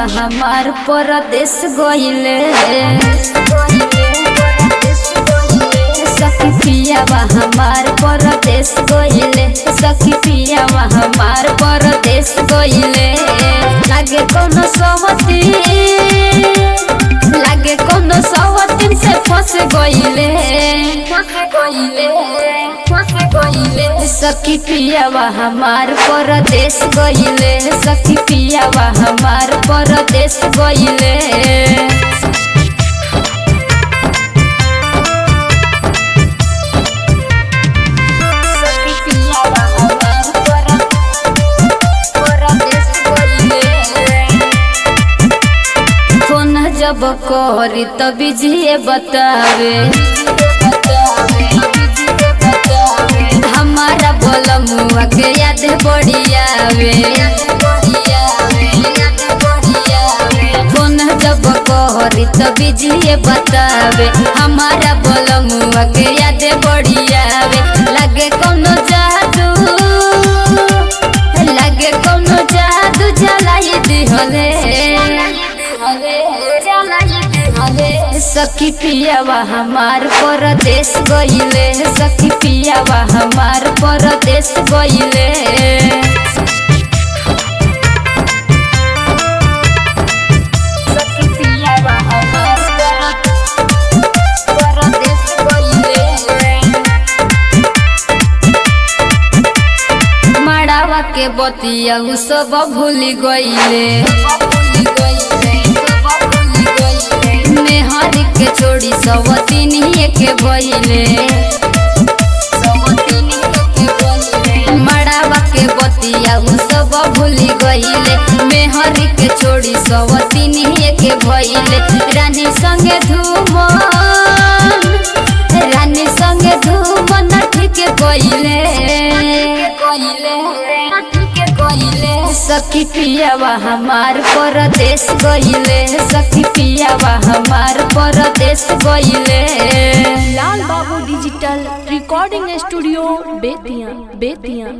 हमार परदेश गइले सखी पियावा हमार परदेश गइले सखी पियावा हमार परदेश गइले लागे कोनो सहती लागे कोनो सहती से फंस गइले फंस गइले फंस गइले सखी पियावा हमार परदेश गइले सखी पियावा हमार परदेश गइले सखी पियावा हमार पर- परदेश गइले। फोन जब करी तब जिए बतावे हमारा बोलमुआ के याद बढ़ियावे फोन जब करी तब जिए बतावे हमारा बोलमुआ के याद बढ़ियावे लगे कोनो जादू लगे कोनो जादू जलाई दिहले सखी पियावा हमार परदेश गइले सखी पियावा हमार परदेश गइले सखी पियावा हमार परदेश गइले मड़ावा के बतिया उ सब भूल गइले मेहर के छोड़ी सब तीनिए के भइले मड़ावा के बतिया उ सब भूल गइले मेहर के छोड़ी सब तीनिए के भइले रानी संगे धूमन रानी संगे धूमन ठीक कइले सखी पियावा हमार परदेश गइले सखी पियावा हमार परदेश गइले लाल बाबू digital recording studio Bettiah Bettiah